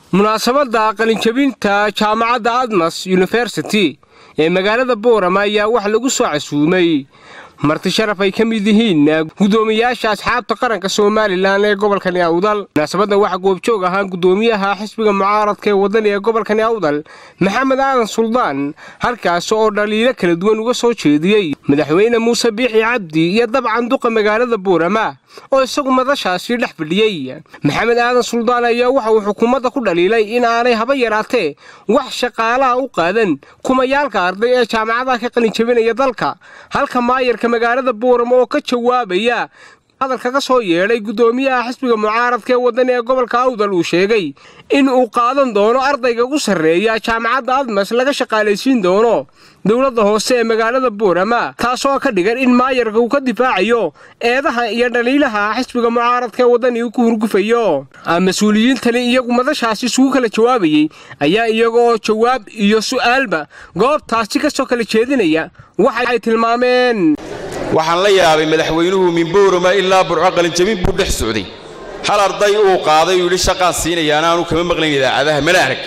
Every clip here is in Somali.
munaasabadda qalinjabinta jaamacadda admas yunifersity ee magaalada boorama ayaa wax lagu soo casuumay marti sharaf ay ka mid yihiin guddoomiyaasha asxaabta qaranka somalilan ee gobolkani awdal munaasabadda waxaa goobjoog ahaa guddoomiyaha xisbiga mucaaradka ee wadani ee gobolkani awdal maxamed aadan suldaan halkaas oo dhaliilo kala duwan uga soo jeediyey madaxweyne muuse biixi cabdi iyo dabcan duqa magaalada boorama oo isagu madashaasi dhex fadhiyey maxamed aadan suldaan ayaa waxa uu xukuumadda ku dhaliilay in aanay haba yaraatee wax shaqaalaha u qaadan kumayaalka arday ee jaamacadaha ka qalinjabinaya dalka halka maayarka magaalada boorama oo ka jawaabaya hadalka ka soo yeedhay guddoomiyaha xisbiga mucaaradka ee wadani ee gobolka awdal uu sheegay in uu qaadan doono ardayga ugu sarreeya jaamacadda admas laga shaqaalaysiin doono dowladda hoose ee magaalada boorama taasoo ka dhigan in maayarka uu ka difaacayo eedaha iyo dhaliilaha xisbiga mucaaradka ee wadani uu ku hurgufayo mas-uuliyiintani iyagu madashaasi isugu kala jawaabayey ayaa iyaga oo jawaab iyo su'aalba goobtaasi ka soo kala jeedinaya waxay tilmaameen waxaan la yaabay madaxweynuhu min boorama ilaa burco qalinjabin buu dhex socday hal arday uu qaaday uu yidhi shaqaan siinayaana aanu kama maqlayn idaacadaha mana arag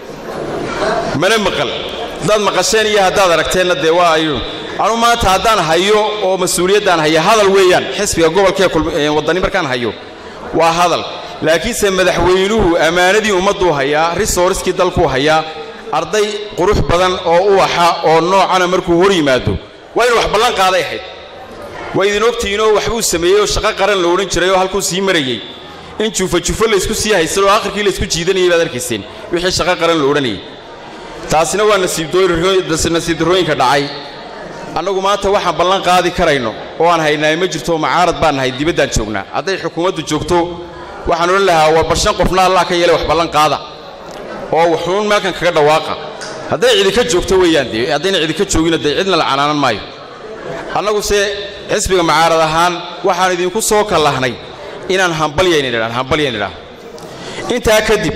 mana maqal haddaad maqasheen iyo haddaad aragteenna dee waa ayu anu maanta haddaan hayo oo mas-uuliyaddaan haya hadal weeyaan xisbiga gobolkaee waddani markaan hayo waa hadal laakiinse madaxweynuhu ammaanadii ummadduu hayaa risooriskii dalkuu hayaa arday qurux badan oo uwaxa oo noocana markuu hor yimaado waa inu wax ballan qaaday ahayd waa idin ogtihiinoo waxbuu sameeyey oo shaqo qaran la odhan jiray oo halkuu sii marayey in juufajufo laysku sii haysan oo akhirkii laysku jiidanayay baad arkayseen wixii shaqo qaran la odhanayay taasina waa nasiibdarrooyinka dhacay annagu maanta waxaan ballan qaadi karayno oo aan haynaay ma jirto macaarad baan nahay dibaddaan joognaa hadday xukuumaddu joogto waxaan odhan lahaa war barshan qofna allah ka yeelay wax ballan qaada oo waxuun meelkan kaga dhawaaqa hadday cidika joogto weeyaan dee haddayna cidika joogina dee cidna la canaanan maayo annaguse xisbiga macaarad ahaan waxaan idinku soo kallahnay inaan hambalyaynidhaan hambalyaynidhaan intaa kadib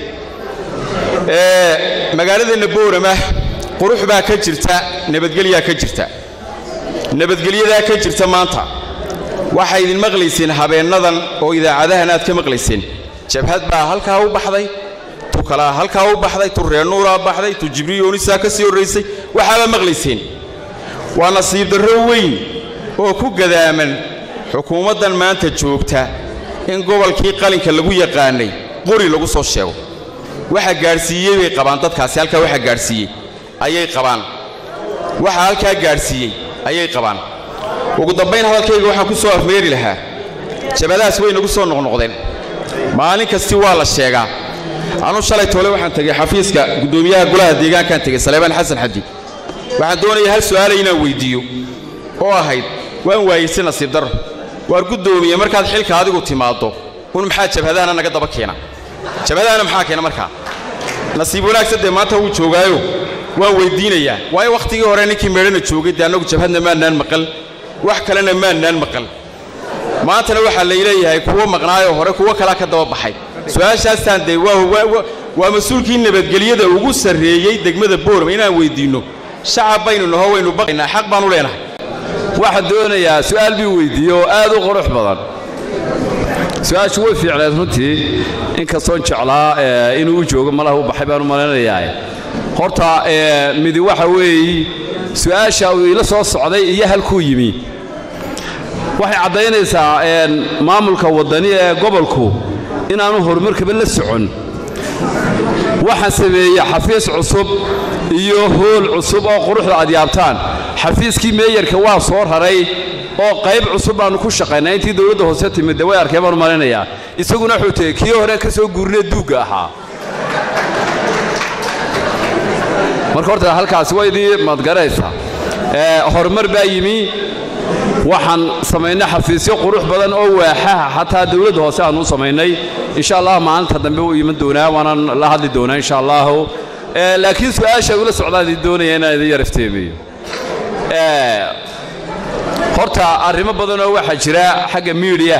magaaladeenna boorama qurux baa ka jirta nabadgelyaa ka jirta nabadgelyadaa ka jirta maanta waxaa idin maqlayseen habeennadan oo idaacadahan aad ka maqlayseen jabhad baa halkaa u baxday tu kalaa halkaa u baxday tu reenuuraa baxday tu jibriyoonisaa ka sii horraysay waxaabaa maqlayseen waa nasiib darro weyn oo ku gadaaman xukuumaddan maanta joogta in gobolkii qalinka lagu yaqaanay qori lagu soo sheego waxa gaadhsiiyey bay qabaan dadkaasi halkaa waxa gaadhsiiyey ayay qabaan waxa halkaa gaadhsiiyey ayay qabaan ugu dambayn hadalkayga waxaan ku soo afmeeri lahaa jabadahaas way nagu soo noqnoqdeen maalin kasti waa la sheegaa anu shalay toole waxaan tegey xafiiska guddoomiyaha golaha deegaankaan tegey saleebaan xasan xadi waxaan doonaya hal su'aalay inaan weyddiiyo oo ahayd waan waayeyse nasiib darro waar guddoomiye markaad xilka adigu timaaddo un maxaa jabhadahana naga daba keena jabhadahana maxaa keena markaa nasiib wanaagsan dee maanta wuu joogaayo waan weyddiinayaa waayo wakhtigii hore ninkii meedhana joogay dee annagu jabhadna maannaan maqal wax kalena maannaan maqal maantana waxaa layleeyahay kuwo maqnaayoo hore kuwo kalaa ka daba baxay su-aashaastaan dee waa mas-uulkii nabadgelyada ugu sarreeyey degmada boorama inaan weyddiinno shacab baynu naho waynu baqaynaa xaq baan u leenahay waxaan doonayaa su'aal bii weyddiiye oo aad u qurux badan su-aashu way fiicneed runtii inkastoon jeclaa inuu u joogo malaha u baxay baan u malaynayaa horta midi waxa weeye su'aasha uu ila soo socday iyo halkuu yimi waxay caddaynaysaa maamulka waddani ee gobolku inaanu horumarkaba la socon waxaan sameeyey xafiis cusub iyo hool cusub oo quruxda aad yaabtaan xafiiskii meeyarka waa soo raray oo qayb cusub baannu ku shaqaynaa intii dowladda hoose timid de way arkeen baanu malaynayaa isaguna wuxuu tegey kii hore ka soo guurinee duugga ahaa marka horta halkaasi waa idii madgaraysa horumar baa yimi waxaan samaynay xafiisyo qurux badan oo waaxaha xataa dowladda hoose aanu u samaynay insha allah maalinta dambe u iman doonaa waanaan la hadli doonaa insha allahu laakiin su-aasha ula socdaan idin doonaya inaan idin yar ifteemiyo horta arrimo badanoo waxaa jira xagga miidiya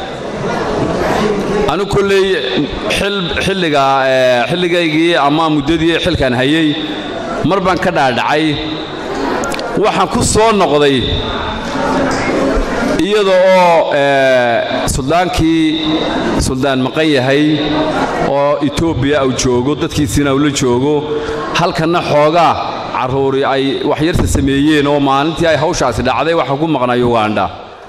anu kolley xilliga xilligaygii ama muddadii xilkan hayey mar baan ka dhaadhacay waxaan ku soo noqday iyada oo suldaankii suldaan maqan yahay oo etoobiya uu joogo dadkiisiina uu la joogo halkanna xoogaa carruuri ay waxyarta sameeyeen oo maalintii ay hawshaasi dhacday waxa ku maqnaa ugandha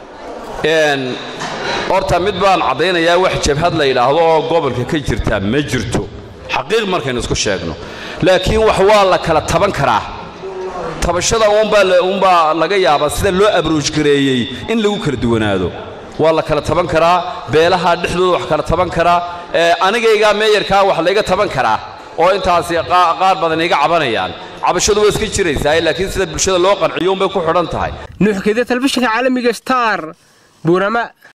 horta mid baan caddaynayaa wax jabhad la yidhaahdo oo gobolka ka jirta ma jirto xaqiiq markaynu isku sheegno laakiin wax waa la kala taban karaa tabashada uunbaa laga yaabaa sida loo abroojgareeyey in lagu kala duwanaado waa la kala taban karaa beelaha dhexdooda wax kala taban karaa anigaygaa meeyarkaa wax layga taban karaa oo intaasi qaar badan iga cabanayaan cabashadu waa iska jiraysaa laakiin sida bulshada loo qanciyo unbay ku xidhan tahay nuuxkeeda telefishinka caalamiga star buurama